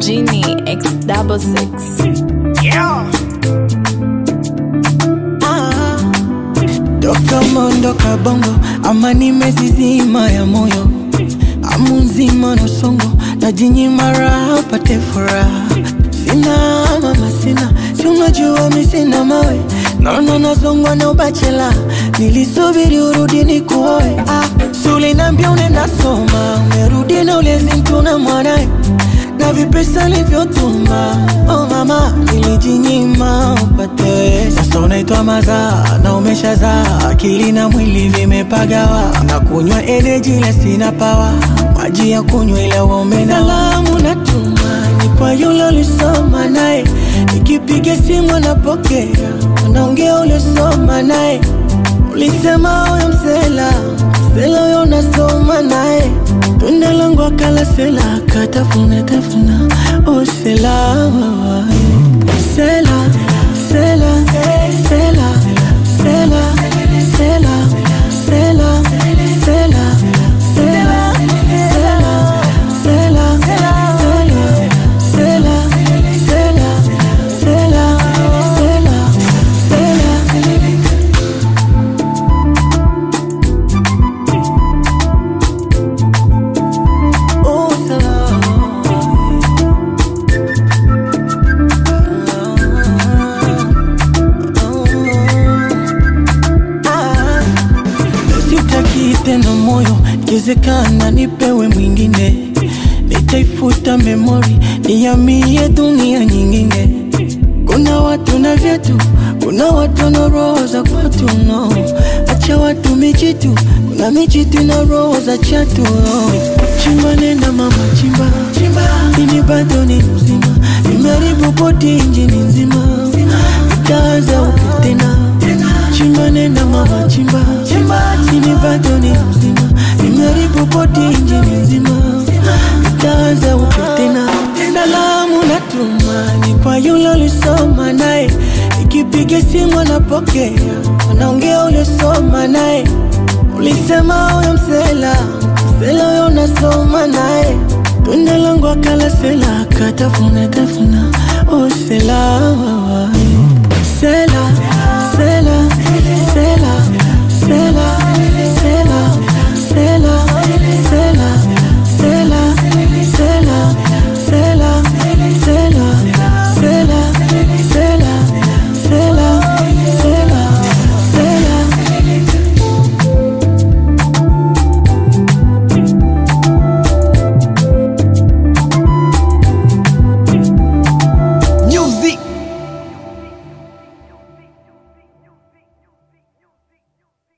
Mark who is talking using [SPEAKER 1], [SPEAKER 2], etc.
[SPEAKER 1] Genie X double six.
[SPEAKER 2] Ah, toka mondoka bongo ama nimezizima ya moyo amu nzima na songo na jinyima raha pate furaha sina mama sina si unajua mi sina mawe naona nazongwa na ubachela nilisubiri urudi ni kuoe ah, sulinambia unaenda soma umerudi na ulezi mtuna mwanae na vipesa livyotuma oh mama nilijinyima upate sasa unaitwa mazaa na umeshazaa akili na mwili vimepagawa na kunywa energy ile sina pawa maji ya kunywa ile uombe salamu natuma ni kwa yule ulisoma naye nikipiga simu anapokea unaongea uliosoma naye ulisema huyo msela msela huyo unasoma naye tunda langu akala sela akatafuna tafuna usela sela sela sela sela sela sela sela sela sela sela sela sela sela sela sela Oh, Ah, sitaki tena moyo, ikiwezekana nipewe mwingine, nitaifuta memori, nihamie dunia nyingine. Kuna watu na vyetu, kuna watu na roho za kwatu no. Acha watu mijitu, kuna mijitu na roho za chatu no. Chimba nenda mama chimba, chimba. Ini bado ni mzima, nimeharibu boti injini nzima, itaanza upya tena chimba nenda mama chimba, chimba. Ini bado ni mzima, nimeharibu boti injini nzima, itaanza upya tena salamu natuma ni kwa yule ulisoma naye, ikipiga simu anapokea, anaongea uliosoma naye. Ulisema huyo msela msela huyo unasoma naye, tunda langu akala sela akatafuna tafuna, oh sela sela sela